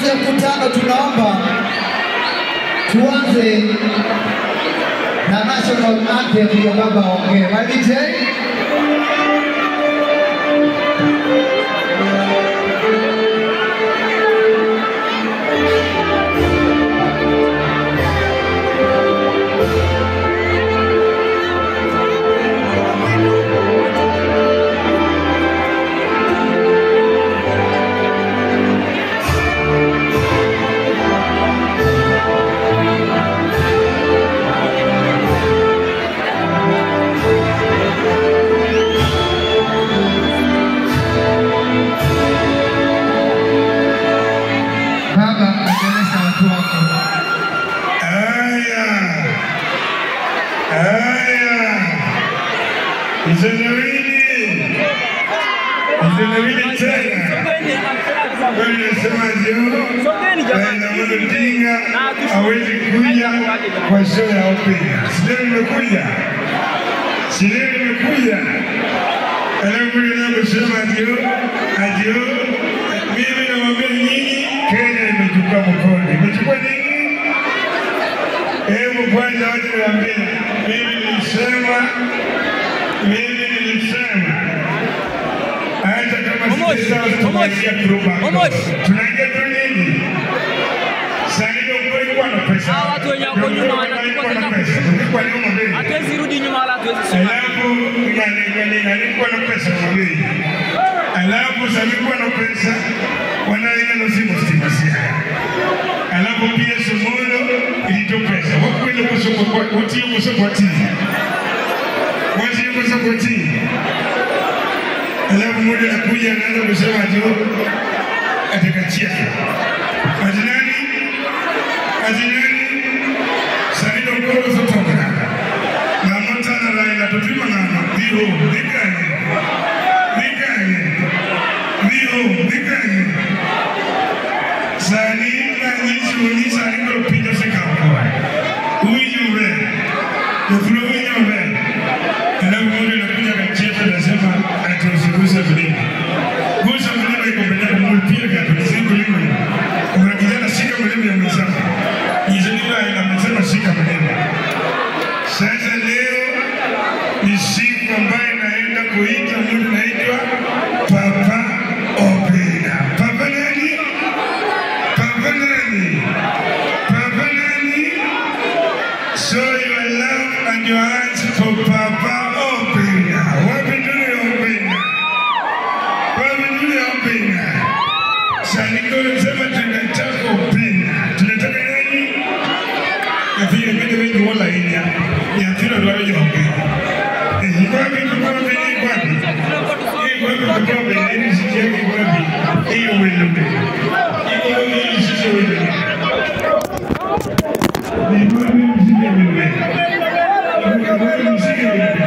ya mkutano, tunaomba tuanze na national anthem ya baba ongee. Madj baba, endeleza watu wako. Haya, haya, mzalawini, mzalawini tena. Kwani nasemaje? Raila Amolo Odinga hawezi kuja kwa show ya opera. Sio nimekuja, sio nimekuja. Alafu ninaposema adio adio, mimi namwambia nyinyi, Kenya imechukua mkono, imechukua nini? Hebu kwanza wacha niwaambie, mimi nilisema, mimi nilisema hata kama Momosh, sisi sawa tunaingia kuruba. Momosh. Tunaingia tu nini? Sasa ndio kweli kwa na pesa. Hawa watu wenye wako nyuma wanachukua Kwa na tena pesa. Kwa nyuma mbele. hatuwezi rudi nyuma wala hatuwezi simama. Alafu nani nani nalikuwa na pesa mwambie. Alafu salikuwa na pesa wanaenda na simu stima sia. Alafu pia Somono ilitoa pesa. Wakwenda kwa soko kwa watie kwa soko kwa tini. Watie kwa soko kwa tini. Alafu mmoja anakuja anaanza kusema ati atakachia. Ati nani? Ati nani? Sanido mkoro sotoka namotana laila topima ng'ano dhiho dhi kanye dhi kanye dhiho dhi kanye sani nanyisou ni sani koro piny osekawo koa uwinjo maber joflo winjo maber alafu mondo nakuja kacheza nasema ati usigusa mlima gusa mlima iko mbele yako mulipia gato nisi mlima kuna kijana shika mlima ya mwenzako nyisenila amesema shika mlima sasa leo ni siku ambayo naenda kuita mtu naitwa Papa Opera. Papa nani? Papa nani? Papa nani? Show your love and your hands for Papa Opera. Wapi tuli Opera? Wapi tuli Opera? Saniko sema tunataka Opera. Tunataka nani? Nyathino bende winjo mola ahinya. Nyathino dwaro joge. Eh, iko wapi iko wapi iko wapi? Iko wapi iko wapi? Ni sisi yake iko wapi? Hiyo wendo be. Iko wapi ni sisi wendo be. Ni wapi msike wendo be. Iko wapi msike wendo be.